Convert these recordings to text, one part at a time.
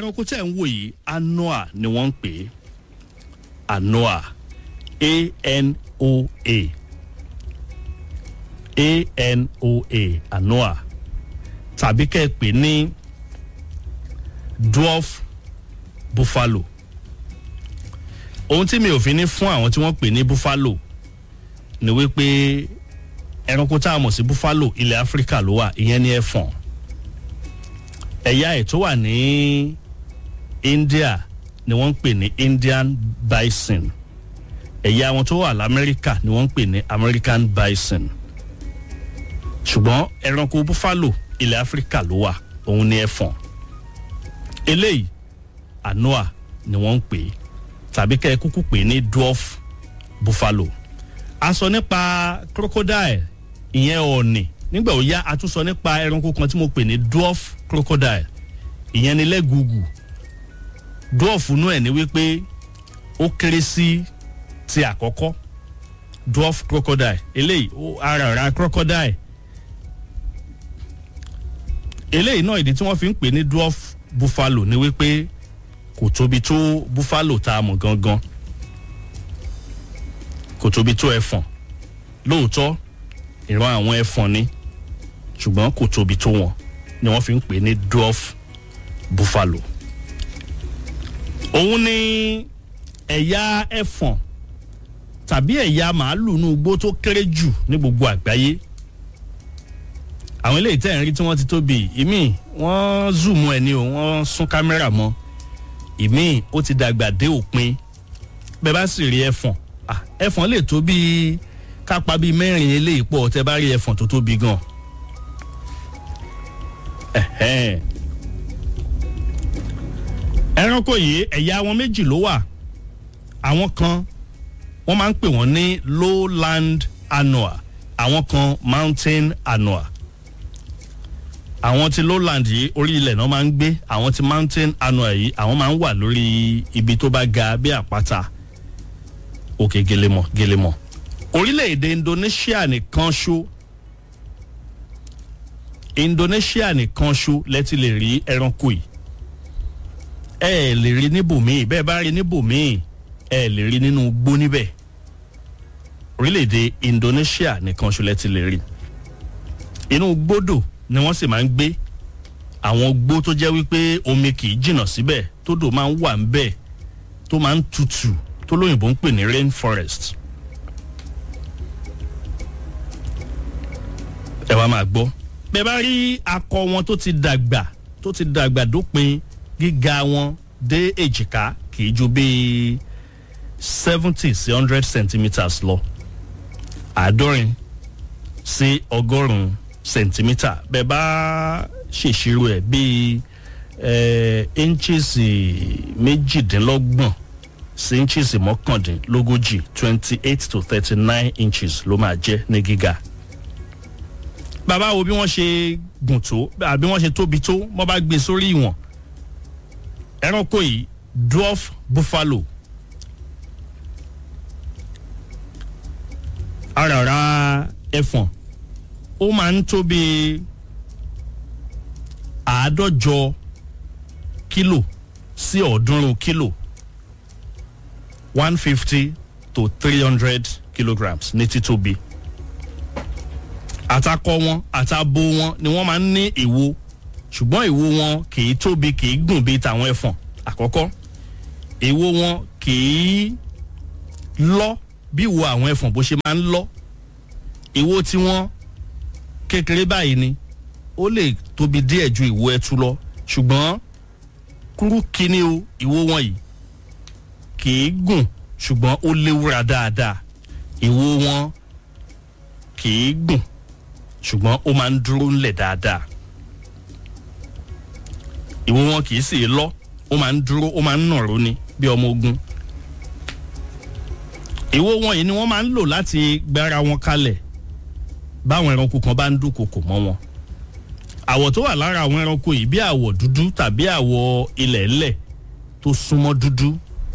ẹranko tẹ̀ ń wò yìí anoa ni wọ́n ń pè é anoa a-n-o-a a-n-o-a anoa tàbí kẹ́ ẹ pè ní dwarf buffalo ohun tí mi ò fi ní fún àwọn tí wọ́n pè ní buffalo ni wípé ẹranko tá a mọ̀ sí buffalo ilẹ̀ áfíríkà ló wà ìyẹn ní ẹ̀fọ̀n ẹ̀yà ẹ̀ tó wà ní india ni wọ́n ń pè ní indian bison ẹ̀yà wọn tó wà lamẹ́ríkà ni wọ́n ń pè ní american bison ṣùgbọ́n ẹranko buffalo ilẹ̀ áfíríkà ló wà òun ní ẹ̀fọ̀n eléyìí anoa ni wọ́n ń pè é tàbí kẹ́ ẹ kúkú pè é ní dwarf buffalo a sọ nípa crocodile ìyẹn ọ̀ọ̀nì nígbà ó yá a tún sọ nípa ẹranko kan tí mo pè ní dwarf crocodile ìyẹn ni lẹ́gùgù dwarf inú ẹ̀ ní wípé ó kéré sí ti àkọ́kọ́ dwarf crocodile eléyìí ara ra crocodile eléyìí náà ìdí tí wọ́n fi ń pè ní dwarf buffalo ni wípé kò tóbi tó buffalo tá a mọ̀ gangan kò tóbi tó ẹfọ̀n lóòótọ́ ìran àwọn ẹfọ̀n ni ṣùgbọ́n kò tóbi tó wọn ni wọ́n fi ń pè ní dwarf buffalo. òun ni ẹ̀yà ẹfọ̀n tàbí ẹ̀yà màálù inú igbó tó kéré jù ní gbogbo àgbáyé àwọn eléyìí tẹ̀ ń rí tí wọ́n ti tóbi ìmí wọ́n zoom ẹ̀ ni o wọ́n sún kámẹ́rà mọ́ ìmí ó ti dàgbà dé òpin bẹ́ẹ̀ bá sì rí ẹfọ̀n ẹfọ̀n lè tó bíi kápá bíi mẹ́rin eléyìí pọ̀ tẹ́ bá rí ẹfọ̀n tó tóbi gan. ẹranko yìí ẹ̀yà wọn méjì ló wà àwọn kan wọ́n máa ń pè wọ́n ní lowland anoa àwọn kan mountain anoa àwọn ti lowland yìí orí ilẹ̀ náà máa ń gbé àwọn ti mountain anoa yìí àwọn máa ń wà lórí ibi tó bá ga bí àpáta òkè gelemọ gelemọ orílẹ̀-èdè indonesia nìkan ṣó indonesia nìkan ṣó lẹ́tí lè rí ẹranko yìí ẹ ẹ lè rí níbòmíì bẹ́ẹ̀ bá rí níbòmíì ẹ ẹ lè rí nínú gbó níbẹ̀ orílẹ̀-èdè indonesia nìkan ṣó lẹ́tí lè rí inú gbódò ni wọ́n sì máa ń gbé àwọn gbó tó jẹ́ wípé omi kì í jìnnà síbẹ̀ tódò máa ń wà ń bẹ̀ tó máa ń tutù tó lóyìnbó ń pè ní rainforest. ẹ wá máa gbọ́ bẹ́ẹ̀ bá rí akọ wọn tó ti dàgbà tó ti dàgbà dópin gíga wọn dé èjìká kì í ju bíi seventy sí hundred centimetres lọ àádọ́rin sí ọgọ́rùn-ún centimetre bẹ́ẹ̀ bá ṣèṣirò ẹ̀ bíi inches méjìdínlọ́gbọ̀n sí inches mọ́kàndínlógójì twenty eight to thirty nine inches ló máa jẹ́ ní gíga. bàbá wo bí wọ́n ṣe gùn tó àbí wọ́n ṣe tóbi tó wọ́n bá gbé sórí ìwọ̀n. ẹranko yìí dwarf buffalo. arara ẹfọ̀n ó máa ń tó bí àádọ́jọ kílò sí ọ̀ọ́dúnrún kílò one fifty to three hundred kilograms ní títóbi. àtakọ wọn àtabo wọn ni wọ́n máa ń ní ìwo ṣùgbọ́n ìwo wọn kì í tóbi kì í gùn bíi tàwọn ẹ̀fọ̀n àkọ́kọ́ ìwo wọn kì í lọ bí ìwo àwọn ẹ̀fọ̀n bó ṣe máa ń lọ ìwo tiwọn kékeré báyìí ni ó lè tóbi díẹ̀ ju ìwo ẹtu lọ ṣùgbọ́n kúrú kíní o ìwo wọn yìí kìí gùn ṣùgbọ́n ó léwúra dáadáa ìwo wọn kìí gùn ṣùgbọ́n ó máa ń dúró ńlẹ̀ dáadáa ìwo wọn kìí sì lọ ó máa ń dúró ó máa ń nàró ni bí ọmọ ogun ìwo wọn yìí ni wọ́n máa ń lò láti gbára wọn kalẹ̀ báwọn ẹranko kan bá ń dúnkokò mọ́ wọn àwọ̀ tó wà lára àwọn ẹranko yìí bí àwọ̀ dúdú tàbí àwọ̀ ilẹ̀ ńlẹ̀ tó súnmọ́ dúdú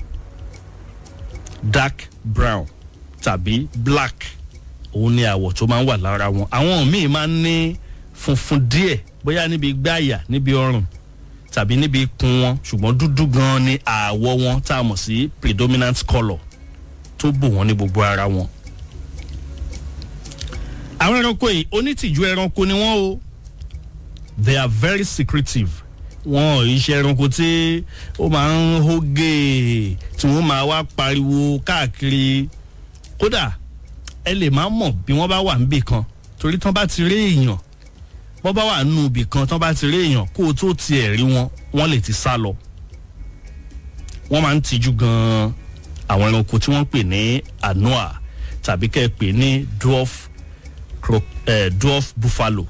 dark brown tàbí black òun ni àwọ̀ tó máa ń wà lára wọn àwọn míì máa ń ní funfun díẹ̀ bóyá níbi gbáàyà níbi ọrùn tàbí níbi ikùn wọn ṣùgbọ́n dúdú gan ni ààwọ̀ wọn tá a mọ̀ sí predominant colour tó bò wọ́n ní gbogbo ara wọn. àwọn ẹranko yìí onítìjú ẹranko ni wọ́n o they are very secretive wọn ò iṣẹ́ ẹranko tí ó máa ń hógè tí wọ́n máa wá pariwo káàkiri kódà ẹ lè má mọ̀ bí wọ́n bá wà níbì kan torí tán bá ti rí èèyàn bọ́ bá wà nínú ibì kan tán bá ti rí èèyàn kó o tó tiẹ̀ rí wọn wọ́n lè ti sá lọ wọ́n máa ń tijú gan-an àwọn ẹranko tí wọ́n pè ní anoa tàbí kẹ́ ẹ pè ní dwarf, cro eh, dwarf buffalo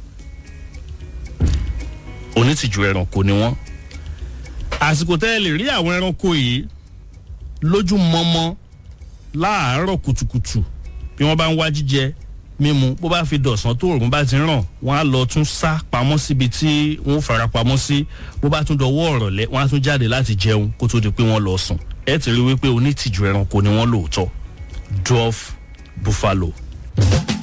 onítìjú ẹranko ni wọ́n àsìkò tẹ́ ẹ lè rí àwọn ẹranko yìí lójú mọ́mọ́ láàárọ̀ kùtùkùtù bí wọ́n bá ń wá jíjẹ mímu bó bá fi dọ̀sán tó òòrùn bá ti ràn wọ́n á lọ tún sá pamọ́ síbi tí wọ́n fara pamọ́ sí bó bá tún dọwọ́ ọ̀rọ̀lẹ́ wọ́n á tún jáde láti jẹun kó tó di pé wọ́n lọ sùn ẹ ti rí wípé onítìjú ẹranko ni wọ́n lóòótọ́ dwarf buffalo.